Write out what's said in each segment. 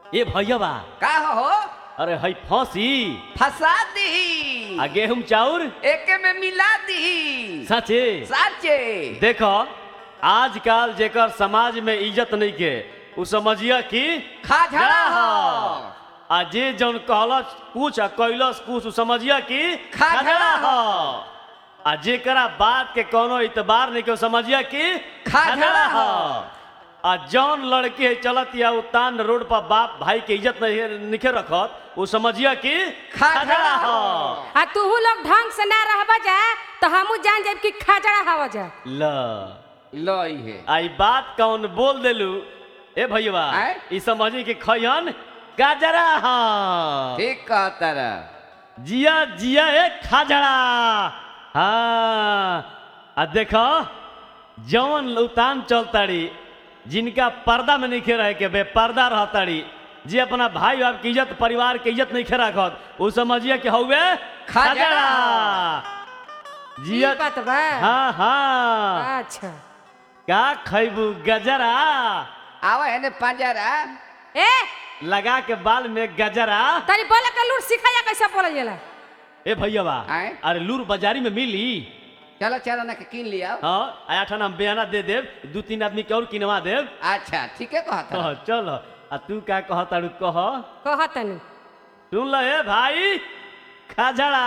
ए भैया का हो अरे हई फंसी फंसा दी आ गेहूं चाउर एके में मिला दी सचे साचे देखो आजकल जेकर समाज में इज्जत नहीं के उ समझिया कि खाझड़ा हो आ जे जौन कहलस कुछ आ कैलस कुछ उ समझिया कि खाझड़ा हो आ जेकरा बात के कोनो इतबार नहीं के उ समझिया कि खाझड़ा हो। आ जौन लड़की है चलत या उतान रोड पर बाप भाई के इज्जत नहीं निखे रखत उ समझिया कि खाझड़ा हो। आ तूहू लोग ढंग से ना रहबा जा तो हमू जान जाब कि खाजड़ा हवा जा ल लई है आई बात कौन बोल देलू ए भैया आय? ई समझी कि खयन गाजरा हाँ ठीक कहता रह जिया जिया ए खाजड़ा हाँ आ देखो जौन उतान चलताड़ी जिनका पर्दा में नहीं रहे के बे पर्दा रहताड़ी जे अपना भाई बाप की इज्जत परिवार के इज्जत नहीं रखत उ समझिए कि हौवे खाजड़ा। ई जिया बात बा हाँ हाँ अच्छा का खैबू गजरा आवा है ने पंजरा ए लगा के बाल में गजरा तनी बोले के लूट सिखाया कैसे बोलल जाला ए भैया आय? अरे लूर बाजारी में मिली चलो चलो ना के किन लिया हाँ आया ठा हम बयाना दे देव दू तीन आदमी के और किनवा देव अच्छा ठीक है कहता कह चल आ तू का कह तारू कह कह तनी सुन ल ए भाई खाजड़ा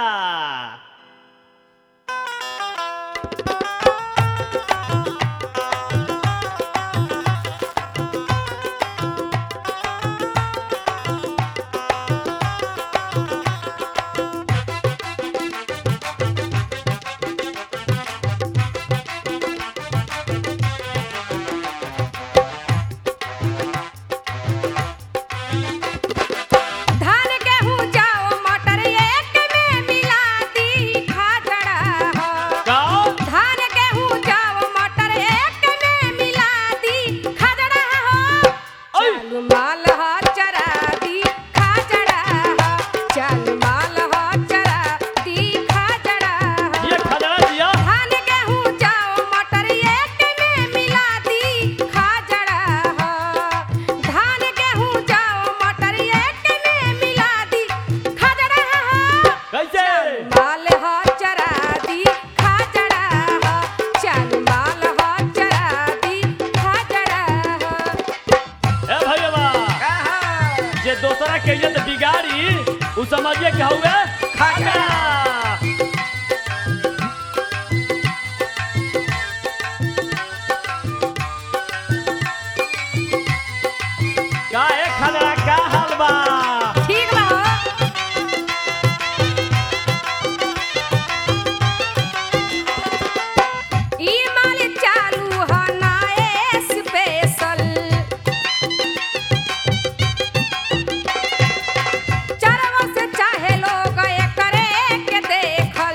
धान गेहूं जाओ मटर एक में मिला दी खाजड़ा हो का धान गेहूं जाओ मटर एक में मिला दी खाजड़ा हो ओय! चालू माल हो चरा दी खाजड़ा हो चालू माल हो चरा दी खाजड़ा हो ये खाजड़ा दिया धान गेहूं जाओ मटर एक में मिला दी खाजड़ा हो धान गेहूं जाओ मटर एक में मिला दी खाजड़ा हो कैसे माल हो चरा दी खाजड़ा हो चल माल हो चरा दी खाजड़ा हो ए भैया कहा जे दोसरा के इज्जत बिगाड़ी उ समझिए कि हौवे खाजड़ा का ए खाजड़ा का हाल बा ठीक बा हो ई माल चालू हो ना स्पेशल चरवा से चाहे लोग एकरे के देखल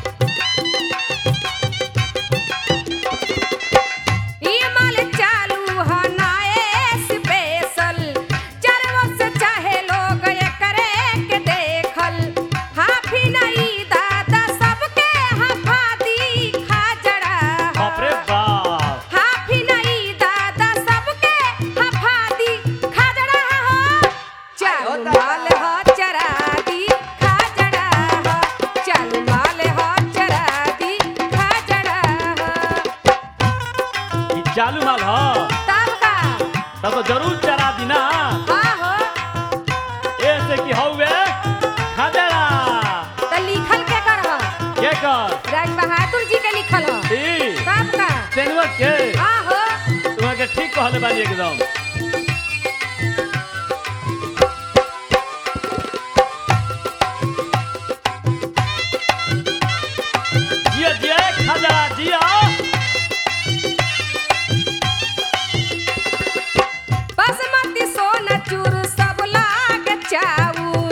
ई माल चालू हो ना स्पेशल चरवा से चाहे लोग एकरे के देखल हाफी नहीं दादा सबके हफा दी खाजड़ा बाप रे बाप हाफी नहीं दादा सबके हफा दी खाजड़ा हो चालू माल हो चरा दी खाजड़ा हो चालू माल हो चरा दी खाजड़ा हो ई चालू माल ह तब का तब तो जरूर चरा दी ना हाँ हो ऐसे कि हौवे खाजड़ा तो लिखल के कर हो के कर राज बहादुर जी के लिखल हो ई तब का तेनवा के हाँ हो तुम्हारे के ठीक कहले बानी एकदम जिया जिया खाजड़ा जिया बासमती सोना चूर सब लाग चाउर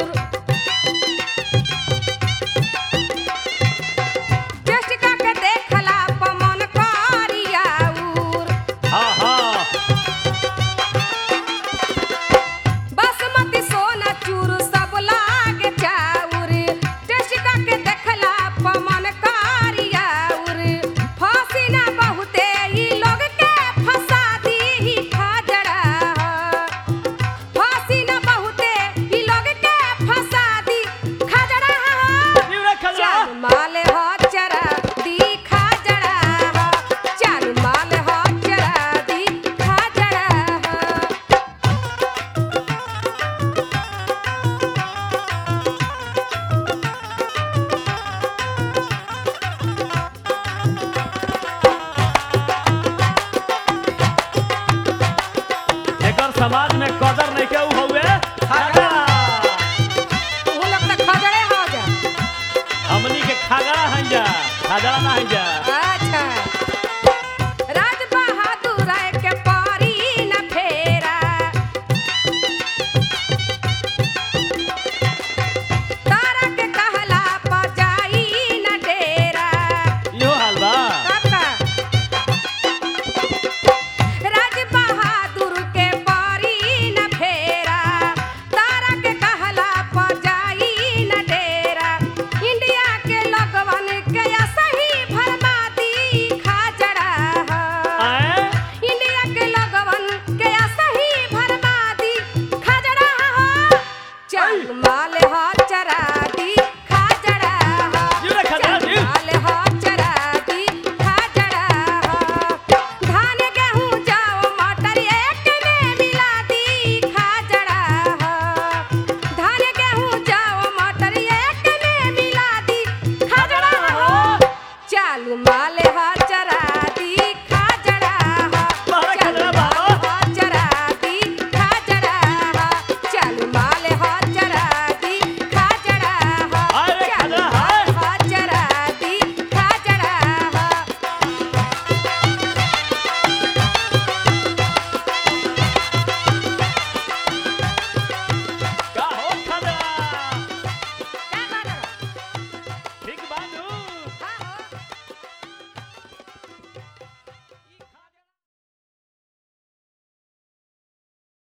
टेस्ट करके देखला पमन करियाउर हाँ हाँ समाज में कदर नहीं के ऊ हउए